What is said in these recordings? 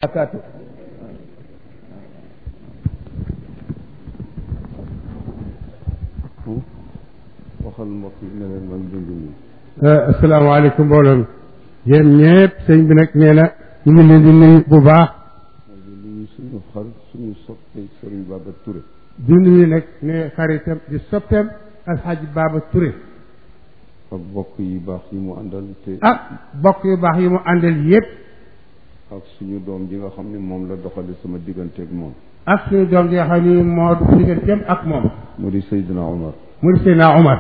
barakaatu waxal mbokk yi ne leen man dund nii asalaamaaleykum mbooloo mi yéen ñëpp sëñ bi nag nee na ñu ngi leen di nuyu bu baax di nuyu suñu xar suñu soppe Serigne Baba Touré di nuyu nag ne xaritam di soppeem alxaaji Baaba Touré ak bokk yi baax yi mu àndal te ak bokk yu baax yi mu àndal yëpp ak suñu doom ji nga xam ne moom la doxale sama digganteeg moom ak suñu doom ji nga xam ni moo du digganteem ak moom mu di Seydina Omar mu di Seydina Omar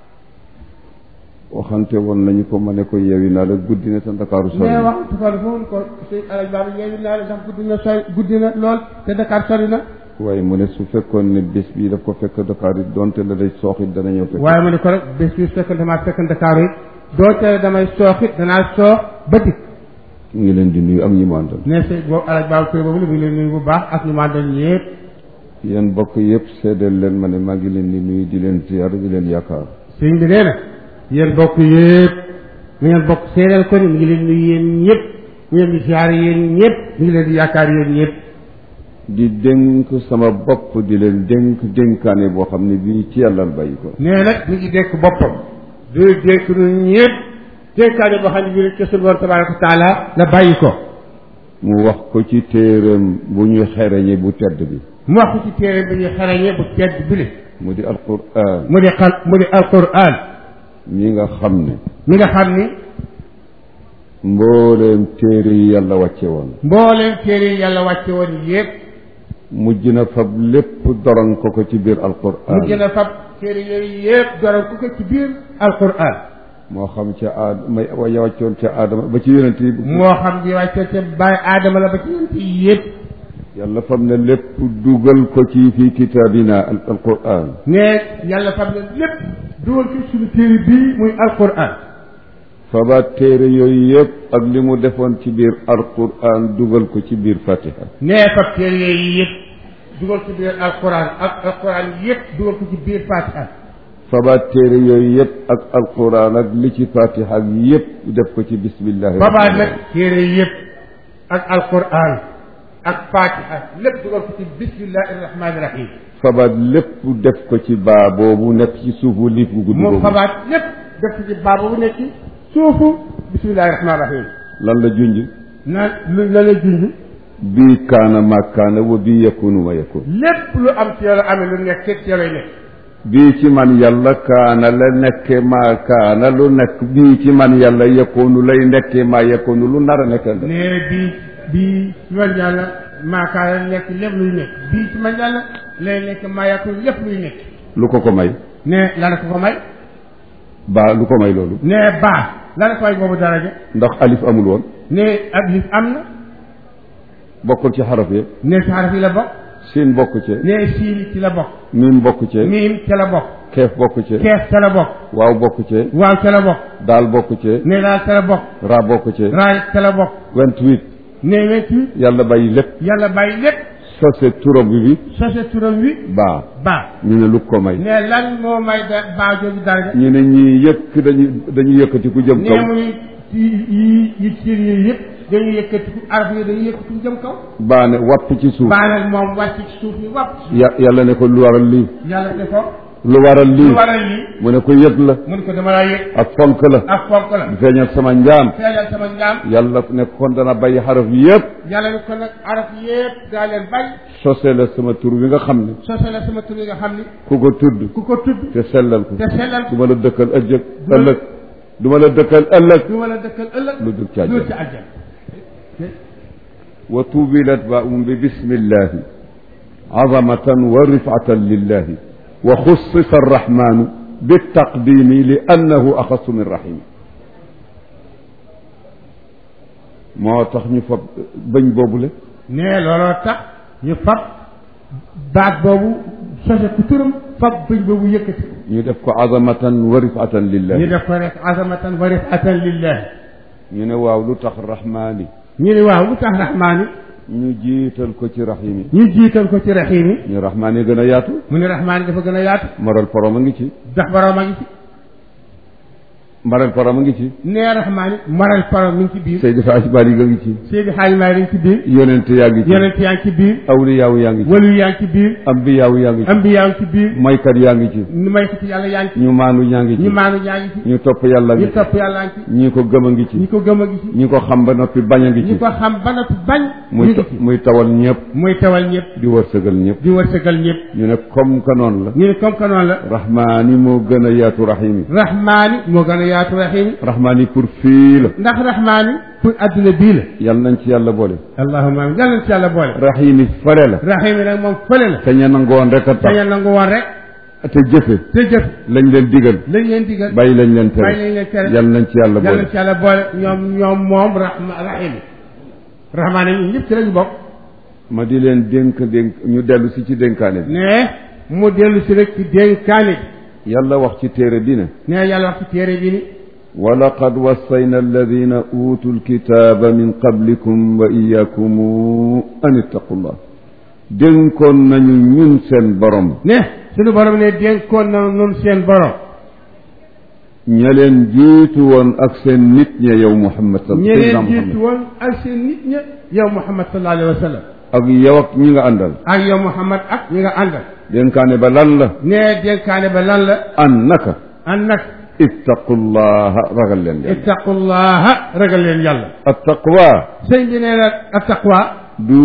waxante woon nañu ko ma ne ko yeewi naa la guddi na te Ndakaaru sori mais na wax tukkal foofu ko sëñ alaj Baaba yeewi naa la ndax guddi na sori guddi na lool te Dakar sori na waaye mu ne su fekkoon ne bés bii daf ko fekk Dakar it donte la day sooxit dana ñëw fekk waaye ma ne ko rek bés bi fekk damaa fekk Dakar yi doo tere damay sooxit danaa soox ba dikk mu ngi leen di nuyu ak ñi mu àndal ne sëñ boobu alaj Baaba Touré boobu la mu ngi leen nuyu bu baax ak ñu ma àndal ñëpp yéen bokk yëpp seedeel leen ma ne maa ngi leen di nuyu di leen ziar di leen yaakaar sëñ bi nee na yéen bokk yëpp mi ngeen bokk seedeel ko ni mi ngi leen nuyu yéen ñëpp mi ngeen di ziar yéen ñëpp mi ngi leen di yaakaar yéen ñëpp di dénk sama bopp di leen dénk dénkaane boo xam ne bii ci yàlla la bàyyi ko nee nag mi ngi dénk boppam du dénk ñun ñëpp dénkaane boo xam ne bii ci suñu borom tabaraka wa taala la bàyyi ko mu wax ko ci téeram bu ñu xereñe bu tedd bi mu wax ko ci téere bi ñu xarañe bu tedd bi li mu di alquran mu di xal mu di alquran mi nga xam ne mi nga xam ni mbooleem téere yi yàlla wàcce woon mbooleem téere yi yàlla wàcce woon yëpp mujj na fab lépp doron ko ko ci biir alquran mu gën a fab téere yooyu yëpp doral ku ko ci biir alquran moo xam ca aad may wa wàccoon ca aadama ba ci yonent yi moo xam di wàcce ca bàyyi aadama la ba ci yonent yi yëpp yàlla fab ne lépp dugal ko ci fii kitaabina al alquran ne yàlla fab na lépp dugal ko suñu téere bii muy alquran fabaat téere yooyu yëpp ak li mu defoon ci biir alquran dugal ko ci biir fatiha ne fab téere yooyu yëpp dugal ko biir alquran ak alquran yëpp dugal ko ci biir fatiha fabaat téere yooyu yëpp ak alquran ak li ci fatiha ak yëpp def ko ci bismillahi babaat nag téere yëpp ak alquran ak fatiha lépp dugal ko ci bismillahi rahmani rahim fabaat lépp def ko ci baa boobu nekk ci suufu liif gu gudd moom boobu xabaat lépp def ko ci baaba bu nekk ci suufu bismillahi rahmani rahim lan la junj naan lu la la junj bii kaana ma kaana wa bii yakunu ma yakun lépp lu am ci yàlla amee lu nekk ci yàlla nekk bii ci man yàlla kaana la nekke maa kaana lu nekk bii ci man yàlla yakunu lay nekke maa yakunu lu nar a nekk la nee bii bii ci man yàlla maakaar nekk lépp luy nekk bii ci man yàlla lay nekk maa yàqu lépp luy nekk lu ko ko may ne la ko ko may baa lu ko may loolu ne baa la ko may boobu daraja ndax alif amul woon ne ab lif am na bokkul ci xaraf yi ne si xaraf yi la bokk siin bokk ci ne siin ci la bokk miim bokk ci miim ca la bokk keef bokk ci keef ca la bokk waaw bokk ci waaw ca la bokk daal bokk ci ne daal ca la bokk raa bokk ci raay ca la bokk vingt-huit ne wetu yàlla bàyyi lépp yàlla bàyyi lépp sose turam bi bi sose turam wi baa baa ñu ne lu ko may ne lan moo may da baa jooju daraja ñu ne ñii yëkk dañu dañu yëkkati ku jëm kaw nee mu ni yi yi yi ciir yi yëpp dañuy yëkkati araf yi dañuy yëkkati jëm kaw baa ne wapp ci suuf baa nag moom wàcc ci suuf ni wàpp ya yàlla ne ko lu waral lii yàlla ne ko lu waral lii lu waral lii mu ne ko yëg la mu ne ko dama laa yëg ak fonk la ak fonk la di feeñal sama njaam feeñal sama njaam yàlla ne kon dana bàyyi xaraf yëpp yàlla ne ko nag araf yëpp daa leen bay sose la sama tur bi nga xam ne sose la sama tur yi nga xam ni ku ko tudd ku ko tudd te sellal ko te sellal du ma la dëkkal ëllëg ëllëg du ma la dëkkal ëllëg du ma la dëkkal ëllëg lu dul ci àjjana. lu ci àjjana wa tubilat baum bi bismillahi azamatan wa rifatan lillahi wa xussisa arrahmanu bitaqdimi li annahu axasu min rahimi moo tax ñu fab bëñ boobule nee looloo tax ñu fab baat boobu sose ku turam fab bëñ boobu yëkkati ñu def ko azamatan wa rifatan ñu lillahi def ko rek azamatan wa rifatan lillahi ñu ne waaw lu tax rahmaani ñu ne waaw lu tax rahmaani ñu jiital ko ci rahimi ñu jiital ko ci raxiimi ñu rahmaani gën a yaatu mu ne rahmaani dafa gën a yaatu moral porom a ngi ci ndax borom a ngi ci maral param a ngi ci nee rahmaani maral param mi ngi ci biir Seydi Hadj Malick a ngi ci Seydi Xaaj Maalik mi ngi ci biir yonent yaa ngi ci yonent yaa ngi ci biir awliyaaw yaa ngi ci walu yaa ngi ci biir ambiyaaw yaa ngi ci ambi yaa ngi ci biir maykat yaa ngi ci ñu may ko ci yàlla yaa ngi ci ñu maanu yaa ngi ñu ci maanu yaa ngi ci ñu topp yàlla ngi ñu topp yàlla ngi ci ci ñi ko gëm a ngi ci ñi ko gëm a ngi ci ñi ko xam ba noppi bañ a ngi ñi ci ko xam ba noppi bañ ñu muy ngi ci muy tawal ñëpp muy tewal ñëpp di wërsëgal ñëpp di wërsëgal ñëpp ñu ne comme que noonu la ñu ne comme que noonu la rahmaani moo gën a yaatu rahimi rahmaani moo gën a yaatu rahimi rahmaani pour fii la ndax rahmaani pour adduna bii la yal nañ ci yàlla boole allahumma amin yàlla na ci yàlla boole rahimi fale la rahimi nag moom fële la te ña nangoon rek a tax saña nangu woon rek te jëfe te jëf lañ leen digal lañ leen digal bàyyi lañ leen bàyyi tere lañ leen tere yal nañ ci yàlla yàlla boole na ci yàlla boole ñoom ñoom moom rahma rahimi rahmaani ñun ñëpp ci lañu bokk ma di leen dénk dénk ñu dellu si ci dénkaane bi ne mu dellu si rek ci dénkaane bi yàlla wax ci téere bi ne ne yàlla wax ci téere bi ni ولقد وصينا الذين أوتوا الكتاب من قبلكم وإياكم أن اتقوا الله dénkoon nañu ñun seen borom ne suñu borom ne dénkoon na nun seen borom ña leen jiitu woon ak seen nit ña yow Muhammad sal ñeneen Seydina jiitu Muhammad woon ak seen nit ña yow Muhammad sallallahu alayhi wa sallam ak yow ak ñi nga àndal ak yow Muhammad ak ñi nga àndal dénkaane ba lan la ne dénkaane ba lan la an naka an nag ittaqullaha ragal leen yàlla ittaqullaha ragal leen yàlla attaqwa sëñ bi nee na attaqwa du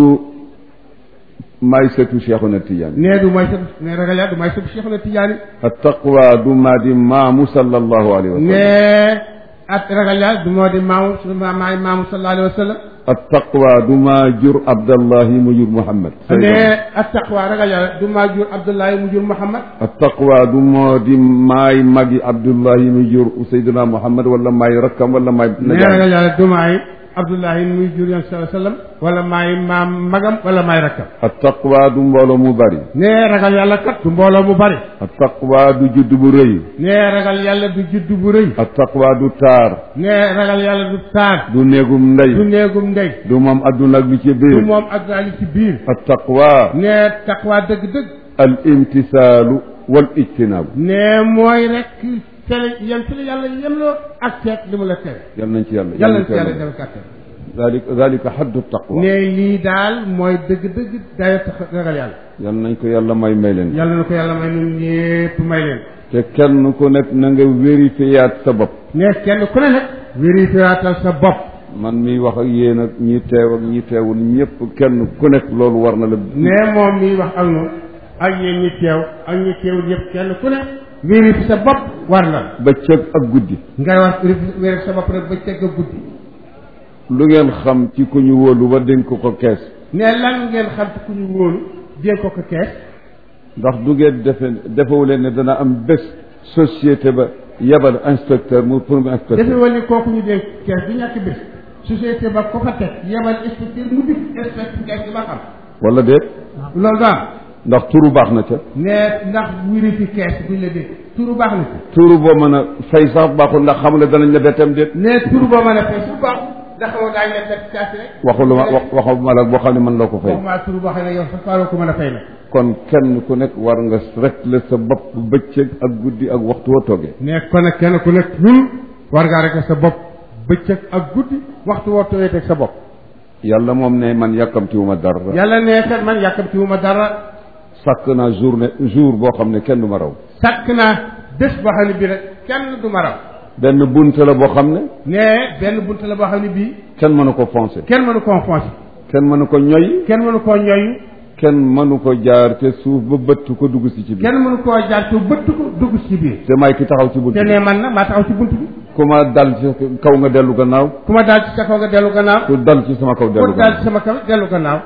may setu Cheikhuna Tidiane nee du mooy sa ne ragal yàlla du mooy sa Cheikh na Tijaani attaqwa du maa di maamu sallallahu alayhi wa sallam ne at ragal yàlla du moo di maamu suñu ma maay maamu sallallahu alayhi wa sallam attaqwa du maa jur Abdallahi mu jur Muhammad ne attaqwa ragal yàlla du maa jur Abdullahi mu jur Muhammad attaqwa du moo di maay magi Abdullahi mu jur Seydina Muhammad wala maay rakkam wala maay ne ragal yàlla du maay Abdullahi muy jur yoon sallallahu alayhi wa sallam wala maay maam magam wala maay rakkam attaqwa du mbooloo mu bari ne ragal yàlla kat du mbooloo mu bari attaqwa du judd bu rëy ne ragal yàlla du judd bu rëy attaqwa du taar ne ragal yàlla du taar du néegum ndey du néegum ndey du moom adduna ak li ci du biir moom ak daal ci biir attaqwa ne taqwa dëgg-dëgg al imtisaalu wal ijtinaabu ne mooy rek tere yem ci la yàlla yemloo ak seet li mu la tere yal nañ ci yàlla yàlla nañ na ci yàlla def kàttan dalika dalika xaddu taqwa ne lii daal mooy dëgg-dëgg dayo tax ragal yàlla yal nañ ko yàlla may may leen yàlla na ko yàlla may ñun ñépp may leen te kenn ku nekk na nga vérifiyaat sa bopp ne kenn ku ne nag vérifiatal sa bopp man miy wax ak yéen ak ñi teew ak ñi teewul ñëpp kenn ku nekk loolu war na la ne moom miy wax ak ñun ak yéen ñi teew ak ñi teewul yëpp kenn ku ne vérifier sa bopp war na la bëccëg ak guddi ngay wax vérifier sa bopp rek ba teg a guddi lu ngeen xam ci ku ñu wóolu ba dénk ko kees ne lan ngeen xam ci ku ñu wóolu dénk ko ko kees ndax du ngeen defe defewu leen ne dana am bés société ba yebal inspecteur mu pour mu inspecteur defe wala kooku ñu dénk kees du ñàkk bés société ba ko fa teg yebal inspecteur mu dikk inspecteur kees gi ba xam wala déet loolu daal ndax turu baax na ca ne ndax vérifier kees buñ la dénk turu baax na ci turu boo mën a fay sax baaxul ndax xam ne danañ la bettam déet ne turu boo mën a fay su baax ndax xamoo daañu leen def kees rek waxulu ma wax waxuma la boo xam ne mën la ko fay waxuma turu boo xam ne yow sa faaroo ko mën a fay nag kon kenn ku nekk war nga rek la sa bopp bëccëg ak guddi ak waxtu woo toogee ne kon nag kenn ku nekk ñun war ngaa rek sa bopp bëccëg ak guddi waxtu woo tooyee teg sa bopp yàlla moom ne man yàkkamtiwuma dara yàlla nee kat man yàkkamtiwuma dara sàkk naa journée jour boo xam ne kenn du ma raw sàkk naa bés boo xam ne bii rek kenn du ma raw benn bunt la boo xam ne ne benn bunt la boo xam ne bii kenn mënu ko foncé kenn mënu koo foncer kenn mënu ko ñoy kenn mënu koo ñoyu kenn mënu ko jaar te suuf ba bëtt ko dugg si ci biir kenn mënu koo jaar te bëtt ko dugg ci biir te may ki taxaw ci bunt te ne man na maa taxaw ci bunt bi ku ma dal ci kaw nga dellu gannaaw ku ma daal ci sa kaw nga dellu gannaaw ku dal ci sama kaw dellu ku daal gannaaw ci sama kaw dellu gannaaw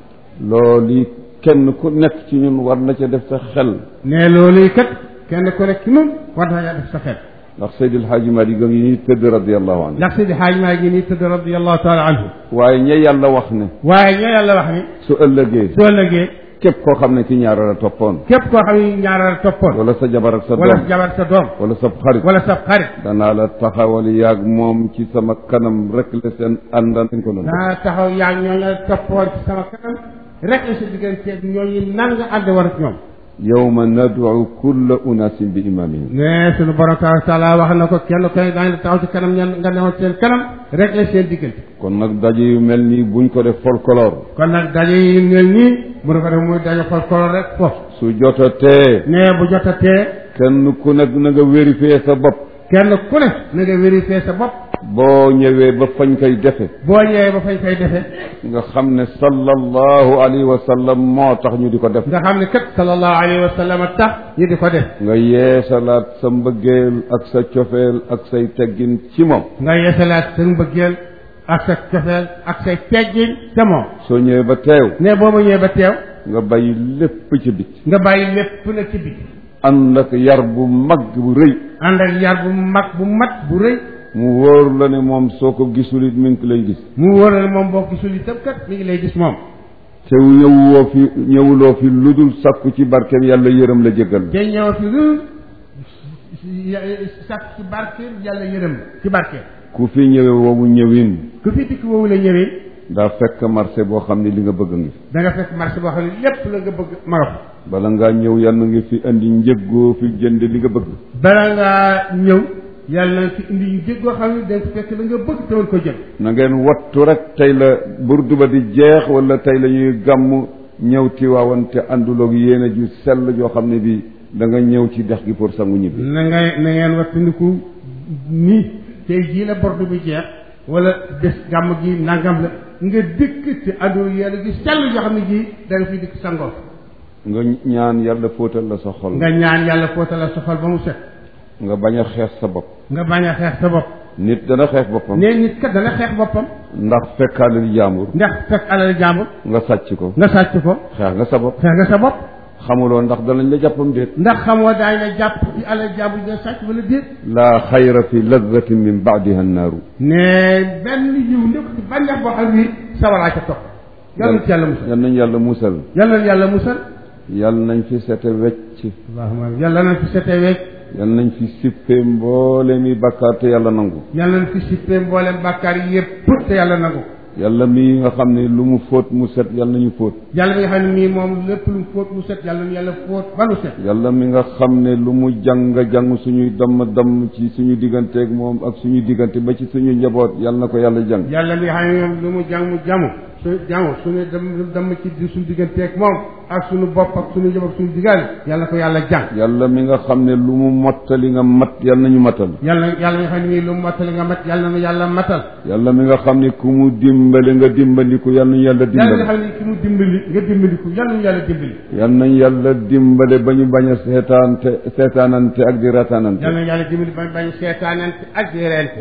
loolu kenn ku nekk ci ñun war na ca def sa xel ne loolu kat kenn ku nekk ci ñun war na def sa xel ndax Seydil Hadji Malick a ngi nii tëdd radiallahu anhu ndax Seydi Xaaj maa ngi nii tëdd radiyallahu taala anhu waaye ña yàlla wax ne waaye ñoo yàlla wax ni su ëllëgee soo lëgee képp koo xam ne ki ñaareel a toppoon képp koo xam ne ñaaral toppoon wala sa jabar ak sa wala sa doom jabar sa doom wala sa xarit wala sa xarit danaa la taxawal yaag moom ci sama kanam rek la seen àndan ko doon naa taxaw yaa ñoo la toppoon ci sama kanam rek la sa digganteeg ñooñu nan nga ànd war ak ñoom yawma nad'u kulla unaasin bi imaamihim ne sunu borom tabaraka wa taala wax na ko kenn koy daañu la taxaw ci kanam ñan nga newoon seen kanam rek la seen diggante kon nag daje yu mel nii buñ ko def folklore kon nag daje yi mel nii bu na ko def muy daje folklore rek foofu su jotatee ne bu jotatee kenn ku nekk na nga vérifier sa bopp kenn ku ne na nga vérifier sa bopp boo ñëwee ba fañ koy defe boo ñëwee ba fañ koy defee nga xam ne sallallahu alayhi wa sallam moo tax ñu di ko def nga xam ne kat sallallahu alayhi wa sallam tax ñu di ko def nga yeesalaat sa mbëggeel ak sa cofeel ak say teggin ci moom nga yeesalaat sa mbëggeel ak sa cofeel ak say teggin te moom soo ñëwee ba teew ne boobu ñëwee ba teew nga bàyyi lépp ci bit nga bàyyi lépp na ci biti ànd ak yar bu mag bu rëy ànd ak yar bu mag bu mat bu rëy mu wóor la ne moom soo ko gisul it mi ngi lay gis mu wóor la moom boo gisul itam kat mi ngi lay gis moom te ñëwuloo fi ñëwuloo fi lu dul sakku ci barkeem yàlla yërëm la jéggal la te ñëw fi lu sàkk ci barkeel yàlla yërëm ci barkeel ku fi ñëwee woowu ñëwin ku fi dikk woowu la ñëwee daa fekk marché boo xam ne li nga bëgg ngi da nga fekk marché boo xam ne lépp la nga bëgg ma nga fa bala ngaa ñëw yàlla ngi fi indi njëggoo fi jënd li nga bëgg bala ngaa ñëw yàlla na fi indi yu jéggoo xam ne da nga fekk la nga bëgg te mën ko jël na ngeen wattu rek tey la burdu ba di jeex wala tey la ñuy gàmm ñëw Tiwaawan te ànduloog yéene ju sell joo xam ne bi da nga ñëw ci dex gi pour sangu ñibbi na ngay na ngeen wattandiku nii tey jii la bordu bi jeex wala des gàmm gi nangam la nga dëkk te àndul yàlla gi sell yoo xam ne ji da nga fi dikk sangoo nga ñaan yàlla fóotal la sa xol nga ñaan yàlla fóotal la sa xol ba mu set nga bañ a xeex sa bopp nga bañ a xeex sa bopp nit dana xeex boppam nee nit kat dana xeex boppam ndax fekkaalil jàmbur ndax fekk alal jàmbur nga sàcc ko nga sàcc ko xeex nga sa bopp xeex nga sa bopp xamuloo ndax danañ la jàppam déet ndax xamoo daañu la jàpp ci alal jàmbur nga sàcc wala déet laa xayra fi ladatin min baadiha annaaru ne benn yiw ndëkk ci bànneex boo xam ni sawaraa ca topp yàlla ci yàlla musal yal nañ yàlla musal yàlla yàlla musal yal nañ fi sete wecc allahumma yàlla nañ fi setee weec yal nañ fi sippee mboole mi bakkaar te yàlla nangu yàlla nañ fi sippee mboolem bàkkaar yi yëpp te yàlla nangu yàlla mii nga xam ne lu mu fóot mu set yal nañu fóot yàlla mi nga xam ne mii moom lépp lu mu fóot mu set yàlla na yàlla fóot ba nu set yàlla mi nga xam ne lu mu jàng jàng suñuy damm damm ci suñu digganteeg moom ak suñu diggante ba ci suñu njaboot yal na ko yàlla jàng yàlla mi nga xam ne moom lu mu jàng mu jamu su jamu suñu dem dem ci di suñu digganteeg moom ak suñu bopp ak suñu njaboot suñu diggaale yàlla na ko yàlla jàng yàlla mi nga xam ne lu mu mottali nga mat yal nañu matal yàlla yàlla mi nga xam ne mii lu mu mottali nga mat yàlla na yàlla matal yàlla mi nga xam ne ku mu dimbale nga dimbandiku yal nañu yàlla yàlla mi nga dimbale xam ne ki mu dimbali nga dimbaliku yàlla na yàlla dimbali yal nañu yàlla dimbale ba ñu bañ a seetaante seetaanante ak di rataanante yàlla na yàlla dimbali bañ bañ seetaanante ak di reente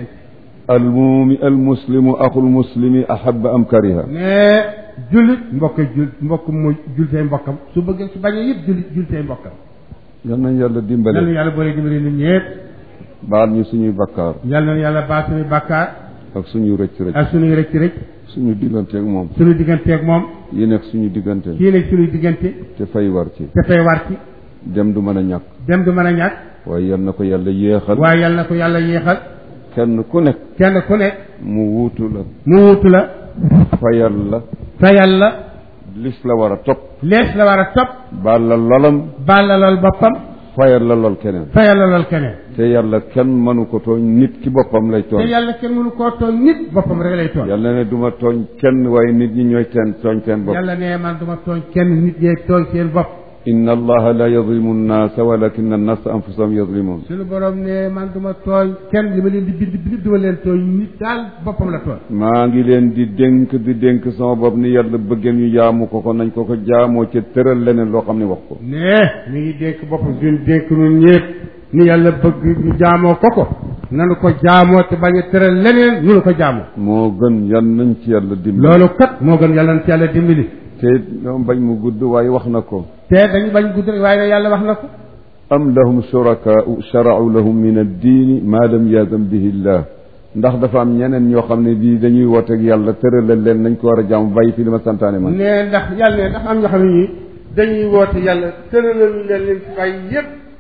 almumi almuslimu axul muslimi ahaba am kariha mais jullit mbokk jul mbokk mooy jultee mbokkam su bëggee su bañee yëpp jullit jultee mbokkam yal nañu yàlla yàlla na dimbale yàlla boole dimbali nit ñëpp baal ñu suñuy bakkaar yàlla na yàlla baal suñuy bàkkaar ak suñu rëcc rëcc ak suñuy rëcc rëcc suñu digganteeg moom suñu digganteeg moom yi nekk suñu diggante kii nekk suñuy diggante te fay war ci te fay war ci dem du mën a ñàkk dem du mën a ñàkk waaye yal na ko yàlla yéexal waaye yàlla na ko yàlla yéexal kenn ku nekk kenn ku nekk mu wuutu la mu wutu la fayal la fayal la lis la war a topp lees la war a topp baal la lolam baal la lool boppam fayal la lol keneen fayal la lool keneen te yàlla kenn mënu ko tooñ nit ki boppam lay te tooñ yàlla kenn mënu koo tooñ nit boppam rek lay tooñ yàlla ne duma tooñ kenn waaye nit ñi ñooy teen tooñ seen bopp yàlla ne man duma tooñ kenn nit ñee tooñ seen bopp inna allaha la yadlimu nnaasa walakin annasa anfusahum yadlimun suñu borom ne man duma tooñ kenn li ma leen di bind bind duma leen tooñ nit daal boppam la tooñ maa ngi leen di dénk di dénk sama bopp ni yàlla bëggee ñu jaamu ko ko nañ ko ko jaamoo ca tëral leneen loo xam ne wax ko ne mi ngi dénk boppam suñu dénk nun ñépp ni yàlla bëgg ñu jaamoo ko ko nanu ko jaamoo te bañ a tëral leneen ñu ko jaamoo moo gën yan nañ ci yàlla dimbali loolu kat moo gën yàlla na ci yàlla dimbali te ñoom bañ mu gudd waaye wax na ko te dañu bañ gudd rek waaye nag yàlla wax na ko am lahum shurakaau sharau lahum min addiini maa lam yaadam bihi llah ndax dafa am ñeneen ñoo xam ne bii dañuy wooteeg yàlla tëralal leen nañ ko war a jaamu bàyyi fi li ma santaane man ne ndax yàlla ne ndax am ñoo xam ne ñii dañuy woote yàlla tëralal leen leen fi bàyyi yépp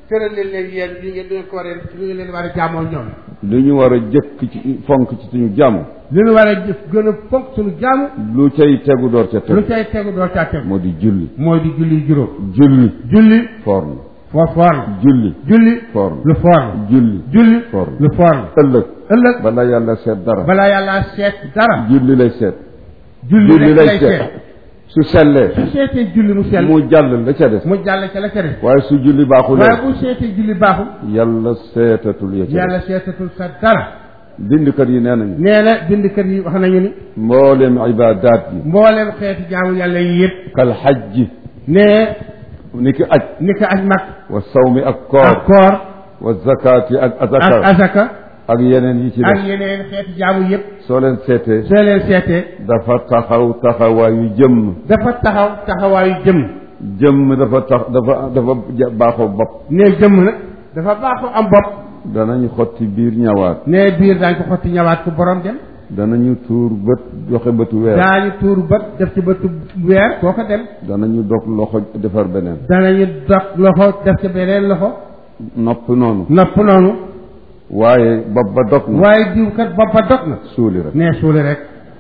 tëral leen leen yéen li ngeen leen ko war a li ngeen leen war a jaamoo ñoom lu ñu war a jëkk ci fonk ci suñu jàmm li ñu war a jëf gën a fonk suñu jaamu lu cay tegu door ca lu tegu cay tegu doo caa tegu moo di julli mooy di julli juróom julli julli foor na foo foor la julli julli foor na lu foor la julli julli foor lu foor la ëllëg ëllëg bala yàlla seet dara balaa yàlla seet dara julli lay seet julli julli rek lay lay seet seet su sellee su seetee julli mu sell mu jàll la ca des mu jàll ca la ca des waaye su julli baaxulee waaye bu seetee julli baaxul yàlla seetatul ya ca yàlla seetatul sa dara des bindkat yi nee nañu nee na bindkat yi wax nañu ni mboolem ibaadaat yi mbooleem xeeti jaamu yàlla yi yëpp kal xajji nee ni ki aj ni ko aj mag wa sawmi ak ak koor koor wa zakaati ak ak azaka asaka ak yeneen yi ci ak def yeneen xeeti jaamu yëpp soo leen seetee soo leen seetee dafa taxaw taxawaayu jëmm dafa taxaw taxawaayu jëmm jëmm dafa tax dafa dafa ja- baaxoo bopp nee jëmm nag dafa baaxoo am bopp danañu xotti biir ñawaat nee biir daañu ko xotti ñawaat ko borom dem danañu tuur bët joxe bëtu weer daañu tuur bët def ci bëtu weer koo ko dem danañu dog loxo defar beneen danañu dog loxo def ci beneen loxo nopp noonu nopp noonu waaye bopp ba dog na waaye diw kat bopp ba dog na suuli rek nee suuli rek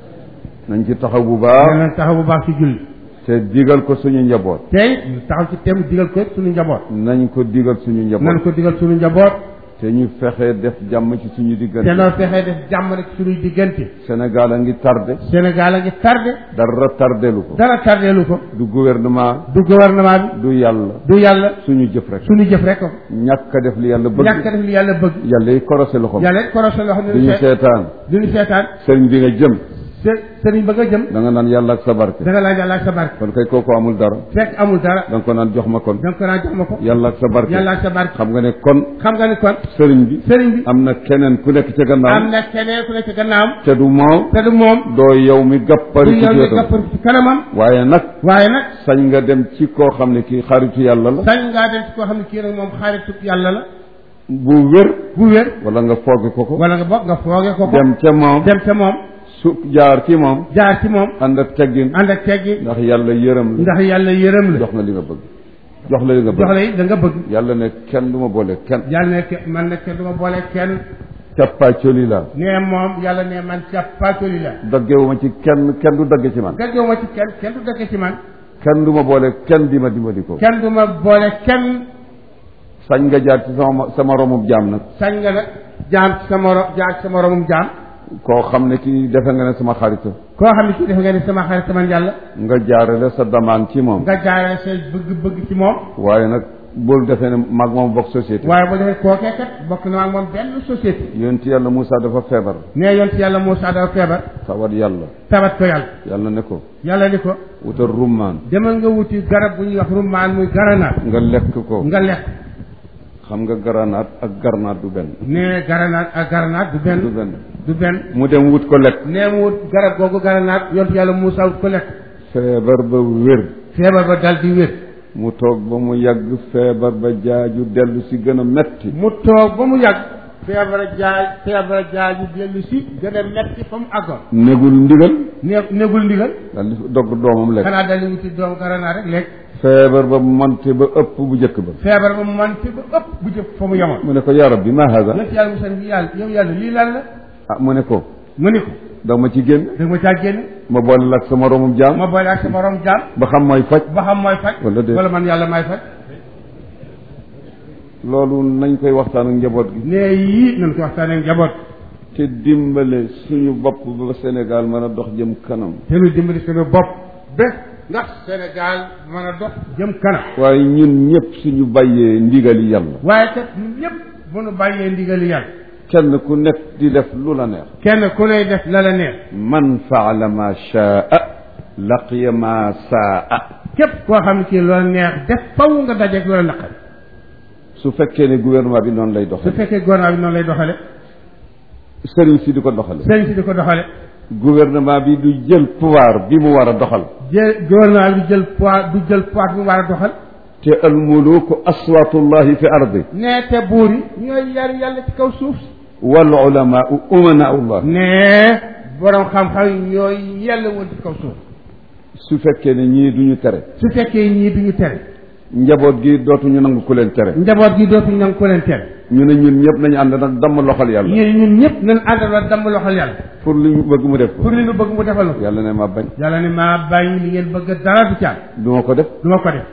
nañ ci taxaw bu baax danañ taxaw bu baax ci julli te digal ko suñu njaboot tey ñu taxaw ci tem digal ko suñu njaboot nañ ko digal suñu nan njaboot ko digal suñu njaboot te ñu fexe def jàmm ci suñu te diggante noo fexee def jàmm rek suñuy diggante Sénégal a ngi tardé Sénégal a ngi tardé dara tardelu ko dara tardeelu ko du gouvernement du gouvernement bi du yàlla du yàlla suñu jëf rek suñu jëf rek ko ñàkk a def li yàlla bëgg ñàkk a def li yàlla bëgg yàlla yi korosé loxoom yàlla it korosé loo xam ne duñu seetaan duñu seetaan sëriñ bi nga jëm se sëriñ ba nga jëm da nga naan yàlla ak sa barke da nga laaj yàlla ak sa barke kon kay kooku amul dara fekk amul dara da nga ko naan jox ma kon da nga ko naan jox ma ko yàlla ak sa barke yàlla ak sa barke xam nga ne kon xam nga ni kon sëriñ bi sëriñ bi am na keneen ku nekk ca am gannaaw na keneen ku ne ci gannaawam te du moom te du moom doo yow mi du gappari ci yow mi wetam gappar ci kanamam waaye nag waaye nag sañ nga dem ci koo xam ne kii xaritu yàlla la sañ ngaa dem ci koo xam ne kii nag moom xaritu yàlla la bu wér bu wér wala nga fooge ko ko wala nga bokk nga fooge ko ko dem ca moom dem ca moom su jaar ci moom jaar ci moom ànd ak teggin ànd ak teggi ndax yàlla yërëm la ndax yàlla yërëm la jox na li nga bëgg jox la li nga jox bëgg la it da nga bëgg yàlla ne kenn du ma boole kenn yàlla ne ke- man nag kenn du ma boole kenn cappaacoli la nee moom yàlla ne man càppaatoli la daggewuma ci kenn kenn du dagge ci man gàjjoo ma ci kenn kenn du dëkk ci man kenn du ma boole kenn di ma dimbali ko kenn du ma boole kenn sañ nga jaar ci sama sama romub jaam nag sañ nga nag jaam ci sa moro jaar ci sa moromum jaam koo xam ne kii defe nga ne sama xarita koo xam ne kii def nga ne sama xarit sama yàlla nga jaarale sa damaan ci moom nga jaaree say bëgg-bëgg ci moom waaye nag bul defee ne mag moom bokk société waaye bu defee kookee kat bokk na ak moom benn société yonent yàlla Moussa dafa feebar nee yoon ci yàlla Moussa dafa feebar tawat yàlla tabat ko yàlla yàlla ne ko yàlla ni ko wutal rummaan demal nga wuti garab bu ñuy wax rummaan muy garanaat nga lekk ko nga lekk xam nga garanaat ak garnaat du benn nee garanaat ak garanaat du du benn benn du benn mu dem wut ko lekk nee mu wut garab googu garanaat yoon ci yàlla Moussa wut ko lekk feebar ba wér feebar ba dal di wér mu toog ba mu yàgg feebar ba jaaju dellu si gën a metti mu toog ba mu yàgg feebar jaay feebar jaaju dellu si gën a metti fa mu àggoon negul ndigal ne negul ndigal dal di dogg doomam lekk xanaa dal di wuti doomu garanaat rek lekk feebar ba monte ba ëpp bu njëkk ba feebar ba mu mante ba ëpp bu jëf fa mu yemoon mu ne ko yaa rabbi ma hada yonent yàlla Moussa ni yàlla yow yàlla lii lan la ah mu ne ko mu ni ko da ma ci génn da ma caa génn ma boole la ak sama romum jaam ma boole ak sa morom jaam ba xam mooy faj ba xam mooy faj Wala déet. wala man yàlla may faj loolu nañ koy waxtaan ak njaboot gi nee yii nañ ko waxtaanee njaboot te dimbale suñu bopp ba Sénégal mën a dox jëm kanam te nu dimbali suñu bopp ba ndax Sénégal mën a dox jëm kanam waaye ñun ñëpp suñu bàyyee ndigali yàlla waaye kat ñun ñëpp bu nu bàyyee ndigali yàlla kenn ku nekk di def lu la neex kenn ku lay def la la neex man faala ma shaa laqiya ma saa képp koo xam ne kii loola neex def faw nga dajeeg loola naqari su fekkee ne gouvernement bi noonu lay su doxale fekkee gouvernement bi noonu lay doxale sëriñ si di ko doxale sëriñ si di ko doxale gouvernement bi du jël pouvoir bi mu war a doxal jël gouvernement bi jël poids du jël poids bi mu war a doxal te almuluku aswatullahi fi ardi nee te buur yi ñooy yar yàlla ci kaw suuf si wal ulamaau umanaullah nee borom xam-xam yi ñooy yàlla woon ci kaw suuf su fekkee ne ñii duñu tere su fekkee ñii duñu tere njaboot gi dootuñu nangu ku leen tere njaboot gi dootuñ nangu ko leen teel ñu ne ñun ñëpp nañu ànd nag damm loxol yàlla ñun ñun ñëpp nañ àndaloo damm loxol yàlla pour li ñu bëgg mu def ko pour li nu bëgg mu defal na ko yàlla ne ma bañ yàlla ne maa bàyyi li ngeen bëgg dara du caal du ma ko def du ma ko def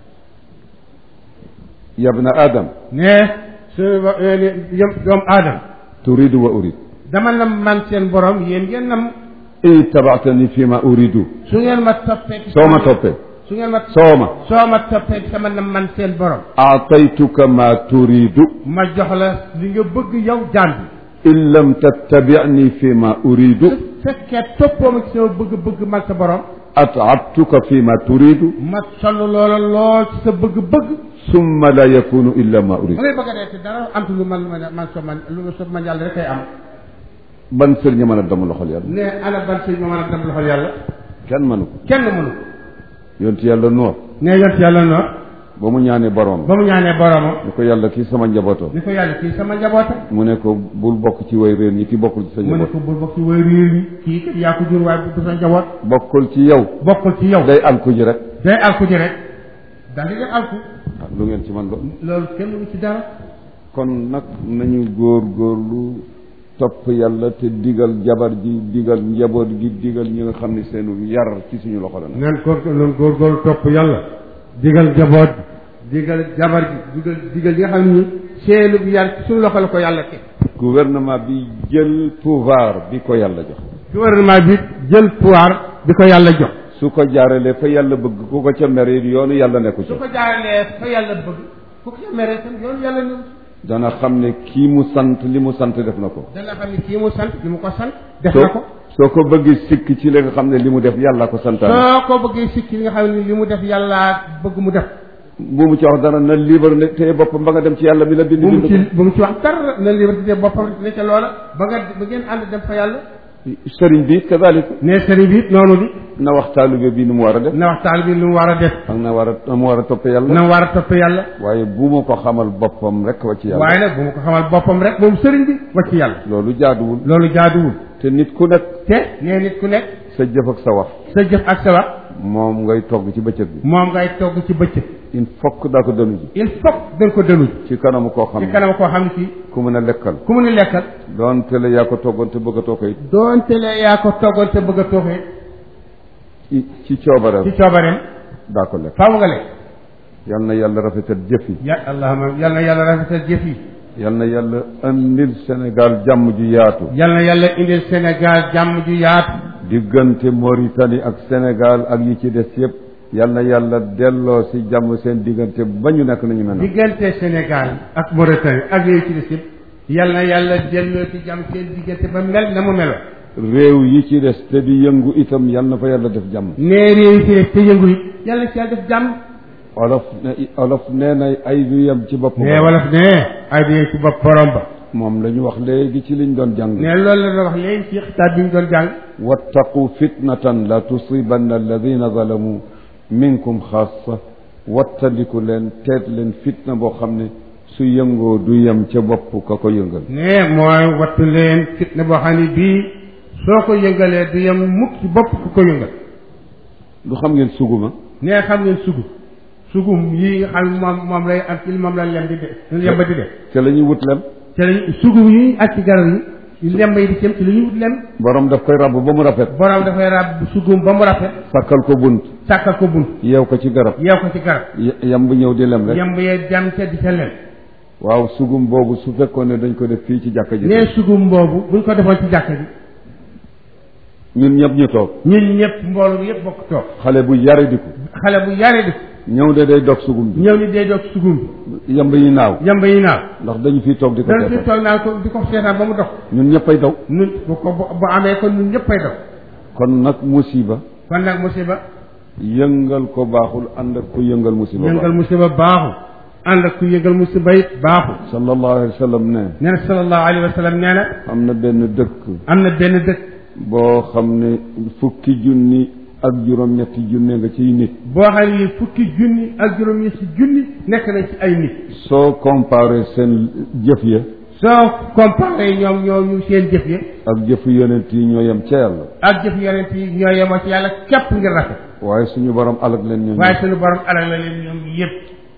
yabna adam ne suñu ba yëm doomu aadama turidu wa urid dama nam man seen borom yéen ngeen nam in tabaatani fi ma uridu su ngeen ma toppee ci soo ma sama- toppee su ngeen ma soo ma soo ma toppee ci sama nam man seen borom aataytuka ma turidu ma jox la li nga bëgg yow jaam bi in lam tattabicni fi ma uridu su fekkee toppoo ma ci sama bëgg-bëgg man sa borom atcabtuka fi ma turidu ma sonn loola lool ci sa bëgg-bëgg summa la yakunu illa ma ma uridu ngay bëgg a dee te dara am lu man man man so man lu ma so man yàlla rek ay am ban sëriñ mën a damm loxol yàlla ne ana ban sëñ ma mën a dem loxol yàlla kenn mënu ko kenn mënu yonti yàlla noor ne yont yàlla noor ba mu ñaanee borom ba mu ñaanee boromam ni ko yàlla kii sama njabootam ni ko yàlla kii sama njaboota mu ne ko bul bokk ci way réer ñi ki bokkul ci sa mu ne njaboot ko bul bokk ci way réer yi kii kat yaa ko jur waaye bu sa njaboot bokkul ci yow bokkul ci yow day alku ji rek day alku ji rek daal di def alku ah, lu ngeen ci man loolu loolu kenn lu ci dara kon nag nañu góor góorlu topp yàlla te digal jabar ji digal njaboot gi digal ñi nga xam ne seenu yar ci suñu loxo la nag nan góor nan góorgóorlu topp yàlla digal njaboot digal jabar ji digal digal yi nga xam ne seenu bi yàlla ci suñu loxo la ko yàlla teg gouvernement bi jël pouvoir bi ko yàlla jox gouvernement bi jël pouvoir bi ko yàlla jox su ko jaaralee fa yàlla bëgg ku ko ca mere yoonu yàlla nekku ci su ko jaaralee fa yàlla bëgg fu ko meree tam yoonu yàlla ñëw dana xam ne kii mu sant li mu sant def na ko dana xam ne kii mu sant li mu ko sant def soo na ko soo ko bëggee sikk ci li nga xam ne li mu def yàlla ko santaane soo ko bëggee sikki li nga xam ne li mu def yàlla bëgg mu def bu mu ci wax dara na libre ne téye boppam ba nga dem ci yàlla mi la bind bu mu bind ci bu mu ci wax dara na liberté boppam ne ca loola ba nga ba ngeen ànd dem fa yàlla ko sëriñ bi kadalik ne sëriñ bi it noonu bi na wax taalibe bi nu mu war a def na waxtaan bi lu mu war a def ak na war a na mu war a toppe yàlla na mu war a topp yàlla waaye bu ma ko xamal boppam rek wa ci yàlla waaye nag bu ma ko xamal boppam rek moom sëriñ bi wacc yàlla loolu jaaduwul loolu jaaduwul te nit ku nekk te nee nit ku nekk sa jëf ak sa wax sa jëf ak sa wax moom ngay togg ci bëccëg bi moom ngay togg ci bëccëg il faut que daa ko dënu ji il faut da nga ko dënu ci kanamu koo xam ci ne kanam koo xam ne kii ku mën a lekkal ku mu ni lekkal doonte la yaa ko toggoon te bëgg a toog it doonte le yaa ko toggoon te bëgg a tooxee ci ci coobareem ci coobareem daa ko lekk faaw nga lekk yal na yàlla rafetal jëf yi ya allahuma yal na yàlla rafetal jëf yi yal na yàlla andil Sénégal jàmm ju yaatu yal na yàlla indil Sénégal jàmm ju yaatu diggante Mauritanie ak Sénégal ak yi ci des yëpp yal na yàlla delloo si jàmm seen diggante ba ñu nekk nañu mel na diggante Sénégal ak Mauritanie ak yooyu ci des yëpp yal na yàlla delloo ci jàmm seen diggante ba mel na mu meloon réew yi ci des te di yëngu itam yal na fa yàlla def jàmm nee réew ci des te yëngu yi yàlla ci yàlla def jàmm olof ne olof nee na ay du yem ci bopp nee wolof ne ay di ci bopp borom ba moom la ñu wax léegi ci liñ doon jàng ne loolu la doon wax léegi ci xitaab bi ñu doon jàng wattaqu fitnatan la tusibanna alladina zalamu minkum xaasa wattandiku leen teet leen fitna boo xam ne su yëngoo du yem ca bopp ka ko yëngal ne mooy wattu leen fitna boo xam ne bii soo ko yëngalee du yem mukk ci bopp ku ko yëngal du xam ngeen suguma ne xam ngeen sugu sugum yi nga xam ne moom moom lay ak ci moom la lem di de lemba di de ca la ñuy wut lem te lañ sugum yi ak ci garab yi lemba yi di cëm ci li ñuy wut lem borom daf koy rabb ba mu rafet borom dafay rab sugum ba mu rafet sàkkal ko bunt sàkkal ko bunt yeew ko ci garab yeew ko ci garab y- yam bu ñëw di lem rek yemb yee jam ca di ca lem waaw sugum boobu su fekkoon ne dañ ko def fii ci jàkka ji ne sugum boobu buñ ko defoon ci jàkka ji ñun ñëpp ñu toog ñun ñëpp mboolu bi yëpp bokk toog xale bu yare di ko xale bu yare di ñëw de day dog sugum bi ñëw ni dee doog sugum bi yamb yi naaw yemb yi naaw ndax dañu fiy toog di ko dana fi seetaan toog naa ko di ko seetaan ba mu dox ñun ñëppay daw nun bu ko bu bu amee kon ñun ñëppay dox kon nag musiba kon nag musiba yëngal ko baaxul ànd ak ku yëngal musiba yëngal baaxul musiba baaxul ànd ak ku yëngal musiba it baaxul sallallahu alayhi wa sallam ne nee na sallallahu alayhi wa sallam nee na am na benn dëkk am na benn dëkk boo xam ne fukki junni ak juróom-ñetti junne nga ciy nit boo xam ne fukki junni ak juróom ñetti junni nekk nañ ci ay nit soo comparé seen jëf ya soo comparé ñoom ñooñu seen jëf yi ak jëfu yonent yi ñoo yem ca yàlla ak jëf yonent yi ñoo yemoo ci yàlla képp ngir rafet waaye suñu borom alag leen ñoom waaye suñu borom alal la leen ñoom yëpp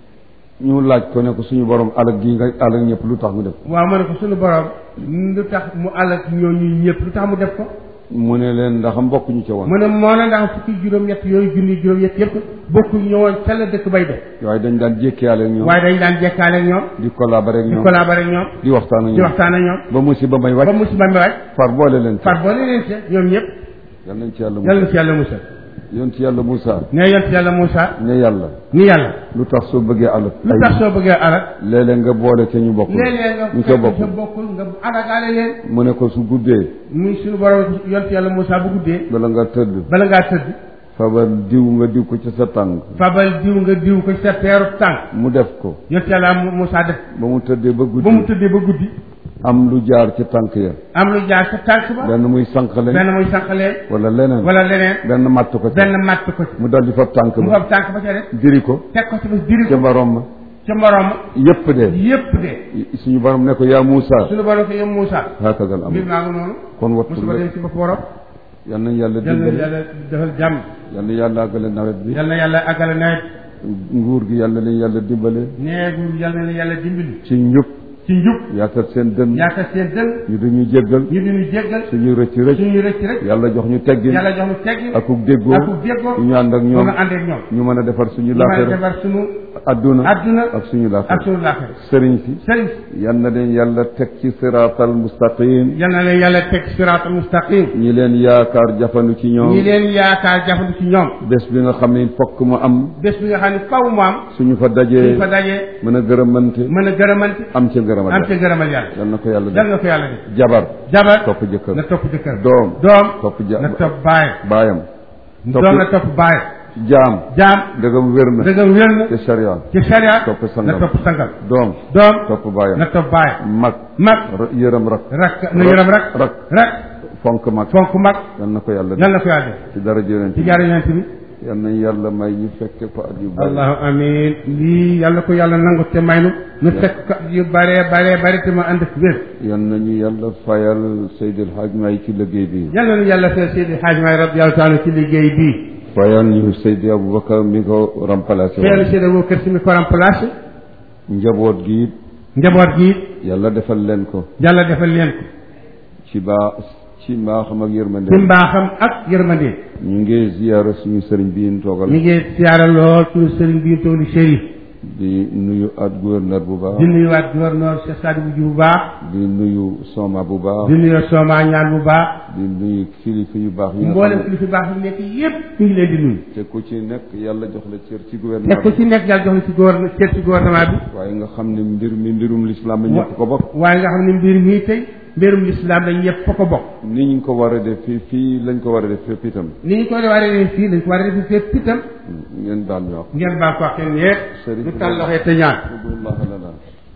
ñu laaj ko ne ko suñu borom alag gi nga alag ñëpp lu tax mu def waaw ma ne ko suñu borom lu tax mu alal ñooñu ñëpp lu tax mu def ko mu ne leen ndax mbokk ñu ca woon mu ne moo ne ndax fukki juróom-ñett yooyu junni juróom-ñett yëpp bokku ñëwoon ca la dëkk bay def waaye dañ daan jékkiyaale ak ñoom waaye dañ daan jekkaale ak ñoom di collaborer ak di ñoom collaborer ak ñoom di waxtaan ak di ñoom waxtaan ak ñoom ba musiba may ba wàcc musiba mi wàcc far boole leen ci far boole leen ci ñoom ñëpp yal nañ ci yàlla yàlla na Musa ci yàlla musal yoon ci yàlla Musa ne yont yàlla Moussa ne yàlla ni yàlla lu tax soo bëggee alal lu tax soo bëggee alal léeg-léeg nga boole ca ñu bokkul léeg-léeg nga ñu ca fekk sa bokkul bokkul nga alagaale leen mu ne ko su guddee muy suñu borom yont yàlla Moussa bu guddee bala nga tëdd bala ngaa tëdd fabal diw nga diw ko ci sa tànk fabal diw nga diw ko ci sa peeru tànk mu def ko yont yàlla Moussa def ba mu tëddee ba ba mu guddi tëddee ba guddi am lu jaar ci tànk ya am lu jaar sa tànk ba benn muy sànqale benn muy sànqalee wala leneen wala leneen benn matt ko ci benn matt ko ci mu dal di fab tànk mu ba fab tànk ba ca def diri ko teg ko ci bés diri ca ko borom ma ca morom ma yépp de yépp de suñu borom ne ko yaa Muusa suñu borom ko yow Moussa hakadal mbir am naa ko noonu kon wattu musiba la dem ci bopp borom yal nañ yàlla yal na dimbali yàlla defal jàmm yal na yàlla àggale nawet bi yal na yàlla àggale nawet nguur gi yal na leen yàlla dimbale neegu yal na yàlla dimbali ci njub ci njub yaatal seen dënn yaakaar seen dënn ñu duñu jéggal ñu di ñu jéggal suñu rëcc rëcc suñuy rëcc rek yàlla jox ñu teggin yàlla jox ñu teggi akuk déggoo akuk déggoo ñu ànd ak ba ñoom nga ànd ak ñoom ñu mën a defar suñu ñu mën a laaxira defar suñu adduna adduna ak suñu ak laaxira suñu laaxira sëriñ si sëriñ yal na leen yàlla teg ci siraatal mustaqim yal na leen yàlla teg siraatal mustaqim ñi leen yaakaar jafandu ci ñoom ñi leen yaakaar jafandu ci ñoom bés bi nga xam ne fokk mu am bés bi nga xam ne faw mu am suñu fa suñ dajee fa dajee mën a gërëmante mën a gërëmante am ca ngërëmal am ca yàlla gërëmal yàlla yal na ko yàlla yal def na ko yàlla def jabar jabar topp jëkkër na topp jëkkër doom doom topp ja na topp baay baayam topp doom na topp baay jaam jaam dëggam wér na dëggam wér na ci sharia ci sharia topp na sangam topp sangal doom doom topp baayam na topp baay mag mag ra- yërëm rak rak na yërëm rak rak rak fonk mag fonk mag yal na ko yàlla yal def na ko yàlla def ci dara jëleen ci jaare yonent bi yal nañ yàlla may ñu fekke fa at yu bari allahu amin lii yàlla ko yàlla nangu te may nu nu fekk ko yu bare bare bare te ma ànd ak wér yal nañu yàlla fayal Seydil Hadj May ci liggéey bi yal na nu yàlla fee Seydi Hadj May radiyallahu taala ci liggéey bii fayal ñu Seydi Aboubacar mi ko remplacé feelu woon Seydi Abou Kër si mi ko remplacé njaboot gi it njaboot gi yàlla defal leen ko yàlla defal leen ko ci baa ci mbaaxam ak yërmande ci mbaaxam ak yërmande ñu ngi ziyaara suñu sëriñ bi ñu toogal mi ngi siyaara lool suñu sëriñ bi toog di chérif di nuyu at gouverneur bu baax di nuyuwaat gouverneur Cheikh Sadibou Diouf bu baax di nuyu Soma bu baax di nuyu Soma ñaan bu baax di nuyu kilifa yu baax yi nga mboolem xam ne kilifa baax yi nekk yépp ñu ngi leen di nuyu te ku ci nekk yàlla jox la cër ci te gouvernement ku bi ci nekk yàlla jox la ci gouvernement cër ci gouvernement bi waaye nga xam ne mbir mi mbirum lislaam la ñëpp ko bokk waaye nga xam ne mbir mii tey mbirum lislaam lañ ñëpp fa ko bokk ni ñu ko war a def fii fii lañ ko war a def fépp itam ni ñu ko war a def fii dañ ko war a def fépp itam ngeen baal ñu wax ngeen baa ko waxee ñeeg Sëriñ ñu tàll loxo yi te ñaan udullah lana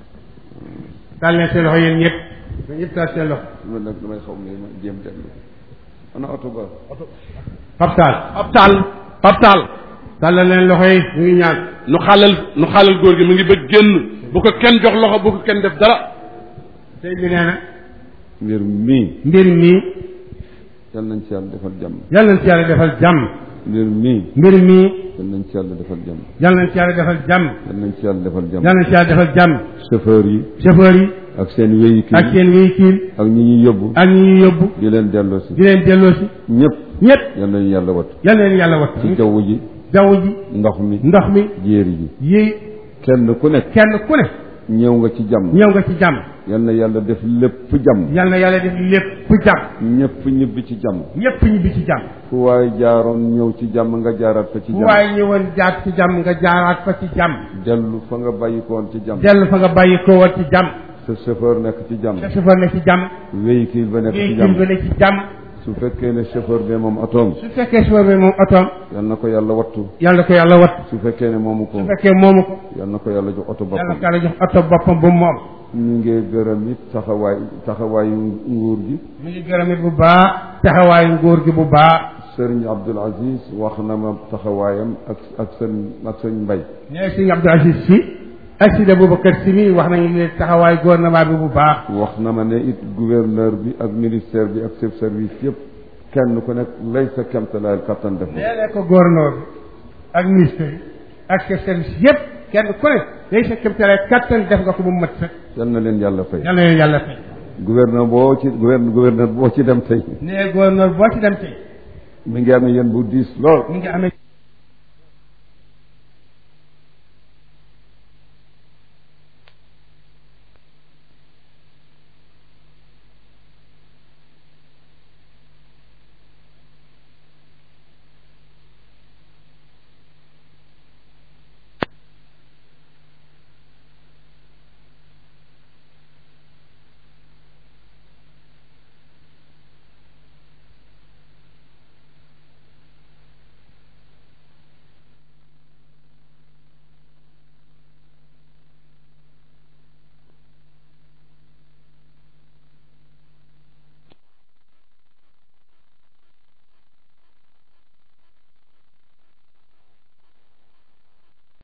tàll leen seen loxo yéen ñëpp dañ ñëpp tàll seen loxo man nag damay xaw ne ma jéem dellu ana oto ba Pape Tall Pape Tall Pape Tall tàll leen loxo yi ñu ngi ñaan nu xaalal nu xaalal góor gi mu ngi bëgg génn bu ko kenn jox loxo bu ko kenn def dara sëñ bi nee na mbir mii mbir mii yal nañ ci yàlla defal jàmm yal nañ ci yàlla defal jàmm mbir mii mbir mii yal nañ ci yàlla defal jàmm yal nañ ci yàlla defal jàmm yal nañ ci yàlla defal jàmm yal nañ ci yàlla defal jàmm chauffeur yi chauffeur yi ak seen véhicule ak seen véhicule ak ñi ñuy yóbbu ak ñi ñuy yóbbu di leen delloo si di leen delloosi ñëpp ñëpp yal nañu yàlla wattu yal na leen yàlla wat ci jaww ji jaww ji ndox mi ndox mi jéeri ji yi kenn ku nekk kenn ku ne ñëw nga ci jàmm ñëw nga ci jàmm yal na yàlla def lépp jàmm yal na yàlla def lépp jàmm ñëpp ñibbi ci jàmm ñëpp ñibbi ci jàmm fu waay jaaroon ñëw ci jàmm nga jaaraat fa ci fu jàmm waaye ñëwoon jaar ci jàmm nga jaaraat fa ci jàmm dellu fa nga bàyyi ko woon ci jàmm dellu fa nga bàyyi ko woon ci jàmm sa chauffeur nekk ci jàmm sa chauffeur ne ci jàmm véhicule ba nekk ci véhicule ba jàmm ne ci jàmm su fekkee ne chauffeur bi moom otoom su fekkee chauffeur bi moom otoom yal na ko yàlla wattu yàlla ko yàlla wat su fekkee ne moomu ko su fekkee moomu ko yal na ko yàlla jox oto yàlla boppam ko yàlla jox oto boppam bu moom ñu ngi gërëm it taxawaay taxawaayu nguur gi mu ngi gërëm it bu baax taxawaayu nguur gi bu baax sëriñ Abdul Aziz wax na ma taxawaayam ak ak sëñ ak sëñ Mbay nee sëñ Abdou Aziz si Sidi Boubacar Sy mi wax nañu ne taxawaay gouvernement bi bu baax wax na ma ne it gouverneur bi ak ministère bi ak chef service yëpp kenn ku nekk lay sa kemtalaayal kattan def na nee na ko gouverneur bi ak ministre yi ak chef service yëpp kenn ku ne day sa kéemtalaay kattan def nga ko ba mu mat sax yal na leen yàlla fay yal na leen yàlla fay gouverneur boo ci gouverneur gouverneur boo ci dem tey nee gouverneur boo ci dem tey mi ngi amee yéen bu diis lool mi ngi amee